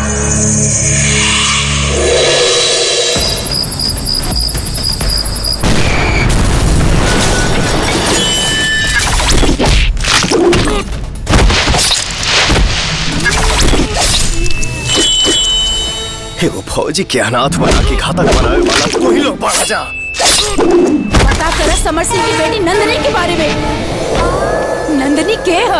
एगो फौजी के अनाथ बना के घातक बनावे वाला तू ही लोग बढ़ा जा पता कर समर सिंह की बेटी नंदनी के बारे में नंदनी के है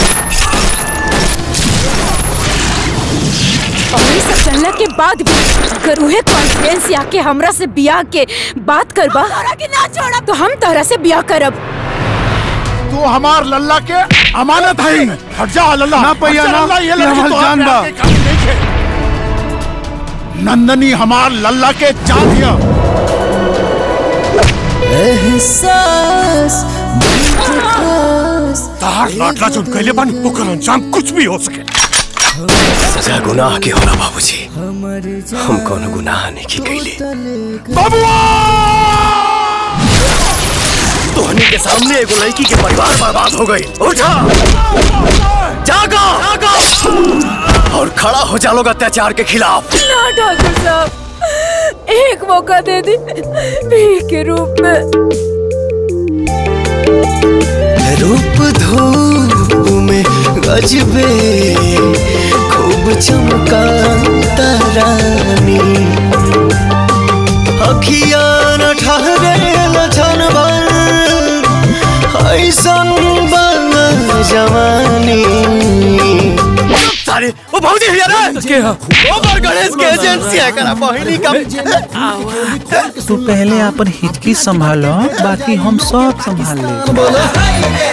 और ये सब जानला के बाद भी अगर उहे कॉन्फ्रेंस आके हमरा से बियाह के बात करबा के ना छोड़ा तो हम तोहरा से बियाह करब तू हमार लल्ला के अमानत है हट जा लल्ला ना पैया हट जा, ना, लल्ला, ये ये लड़की हमार तो जान आपके बा। आगे काम नहीं है। नंदनी हमार लल्ला के जान हिया एहसास तार लाडला जो कैले बानी ओकर अंजाम कुछ भी हो सके सजा गुनाह के होला बाबूजी हम कोनो गुनाह नहीं की कैले तोहनी के सामने एगो लड़की के परिवार बर्बाद हो गई उठा जागो जागो और खड़ा हो जा लोग अत्याचार के खिलाफ ना ठाकुर साहब एक मौका दे दी भीख के रूप में रूप धूप में गजबे खूब चमका तारानी अखिया न ठहरे लछन भर ऐसन बन जवानी सारे ओ भौजी हिया रे के हो ओवर गणेश के एजेंसी है करा बहिनी का तू पहले अपन हिचकी संभालो बाकी हम सब संभाल ले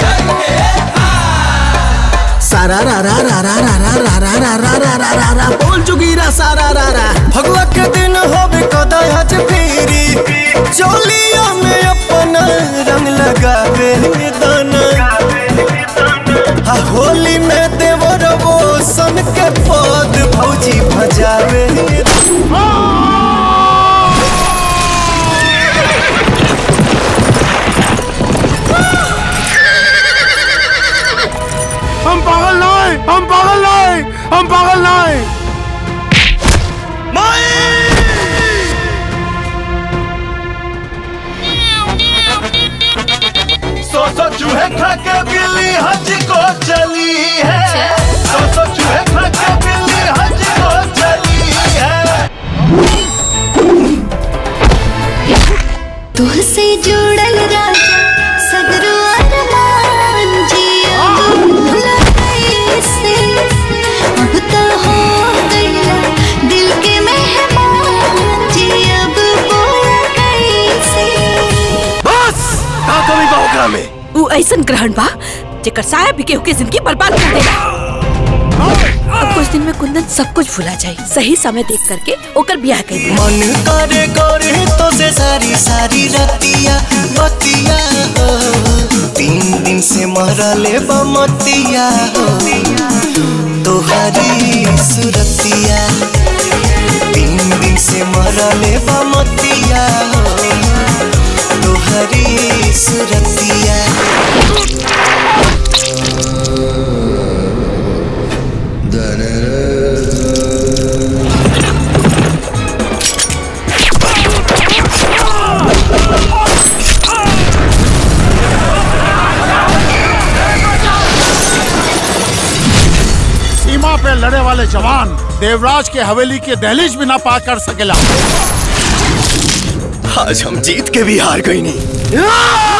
सारा रा रा रा रा रा रा रा रा रा रा रा रा रा रा बोल चुकीरा सारा रा रा भगवा के दिन होबे कदहज फेरी चोलिया में अपन रंग लगावे दाना आ होली में देवर वो सन के पद भौजी भजावे हम पागल नहीं हम पागल नहीं हम पागल नहीं सौ सौ चूहे खा के बिल्ली हज को चली है सौ सौ चूहे खा के बिल्ली हज को चली है तुहसे जुड़ल राजा सगरो अरमान जिया भूला कैसे अब तो हो गया दिल के मेहमान जी अब बोला कैसे बस का कमी बा ओकरा में ऊ ऐसन ग्रहण बा जेकर साया भी केहू के जिंदगी बर्बाद कर देगा अब कुछ दिन में कुंदन सब कुछ भुला जाए सही समय देख करके ओकर ब्याह कर दिया मन करे करे तो से सारी सारी रतिया बतिया हो तीन दिन से मरले बमतिया हो तोहरी सुरतिया तीन दिन से मरले बमतिया हो तोहरी सुरतिया सीमा पे लड़े वाले जवान देवराज के हवेली के दहलीज भी ना पार कर सकेला आज हम जीत के भी हार गई नहीं